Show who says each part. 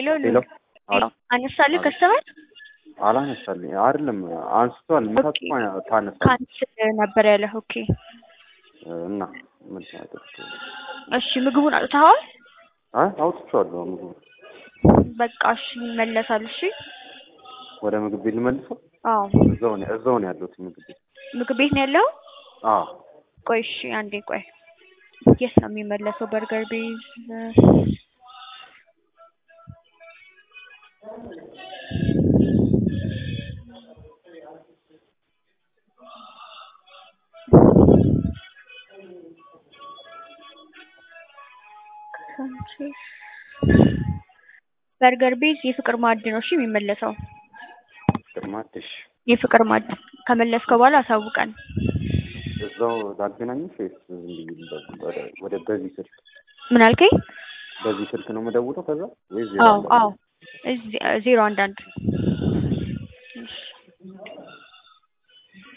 Speaker 1: ሄሎ
Speaker 2: ሄሎ
Speaker 1: ሄሎ አነሳልህ ከስተመር
Speaker 2: አላነሳልኝ አይደለም አንስቷል። መታት ታነሳ
Speaker 1: ካንስል ነበር ያለህ። ኦኬ
Speaker 2: እና ምን ታደርግ?
Speaker 1: እሺ ምግቡን አውጥተኸዋል?
Speaker 2: አይ አውጥቼዋለሁ። ምግቡ
Speaker 1: በቃ እሺ ይመለሳል። እሺ
Speaker 2: ወደ ምግብ ቤት ልመልሰው።
Speaker 1: አዎ
Speaker 2: እዛው ነው እዛው ነው ያለሁት ምግብ ቤት።
Speaker 1: ምግብ ቤት ነው ያለው?
Speaker 2: አዎ
Speaker 1: ቆይ እሺ አንዴ ቆይ። የት ነው የሚመለሰው? በርገር ቤዝ በርገር ቤዝ የፍቅር ማዕድ ነው እሺ የሚመለሰው።
Speaker 2: ግርማትሽ
Speaker 1: የፍቅር ማዕድ ከመለስከው በኋላ አሳውቀን።
Speaker 2: እዛው ላገናኝሽ ወይስ ዝም ብዬ ልደውል? ወደ- ወደ በዚህ ስልክ
Speaker 1: ምን አልከኝ?
Speaker 2: በዚህ ስልክ ነው የምደውለው ከዛ ወይስ
Speaker 1: አዎ አዎ እዚህ ዜሮ አንድ አንድ